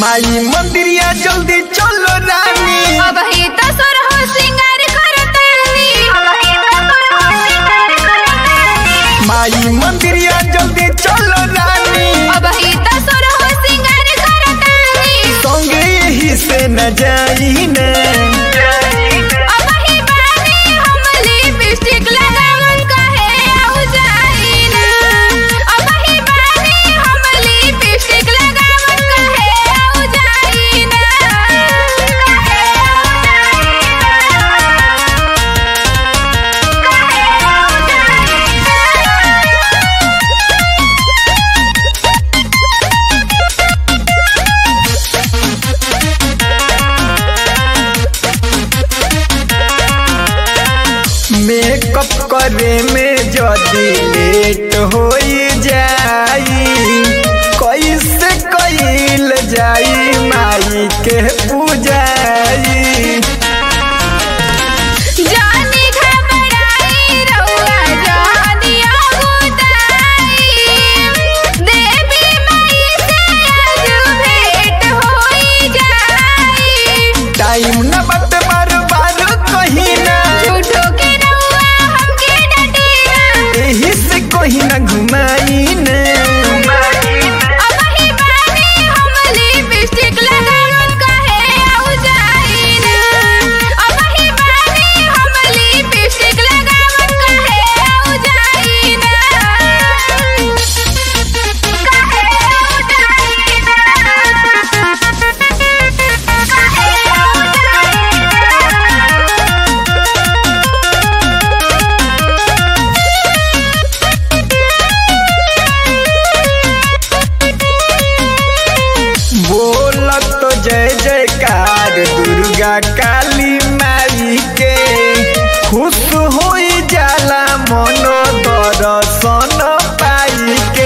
माई मंदिरिया जल्दी चलो रानी अब ही तो सुर हो सिंगार करतानी अब ही तो सुर हो सिंगार करतानी माई मंदिरिया जल्दी चलो रानी अब ही तो सुर हो सिंगार करतानी संगे यही से न जाई न अब ही बानी हम लिपस्टिक लगावन कहे आउ जाई ना अब ही बानी हम लिपस्टिक लगावन कहे आउ जाई ना कहे आउ जाई ना मेकअप करे में जदी लेट हो जाई कैसे कैल जाई माई के पूजाई जानी घबराई रउआ जानी आगुताई देवी माई से आज भेंट होई जाई टाइम न बट बार बार कहीं ना झूठो के रउआ हमके डटीना यही से कहीं ना घुमाई न अब ही बानी हम लिपस्टिक लगावन कहे आउ जाई ना अब ही बानी हम लिपस्टिक लगावन कहे आउ जाई ना कहे आउ जाई ना कहे आउ बोलत तो जय जयकार दुर्गा काली माई के खुश हो जाला मनो दर्शन पाई के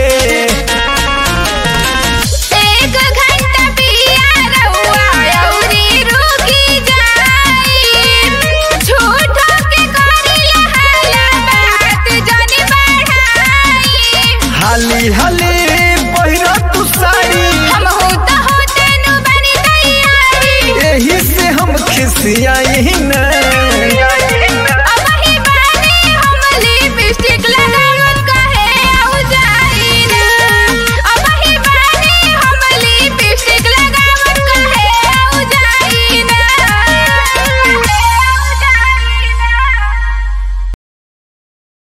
एक घंटा पिया रउआ अउरी रुकी जाई झूठो के करिया हाला बात जनी बढ़ाई हाली हाली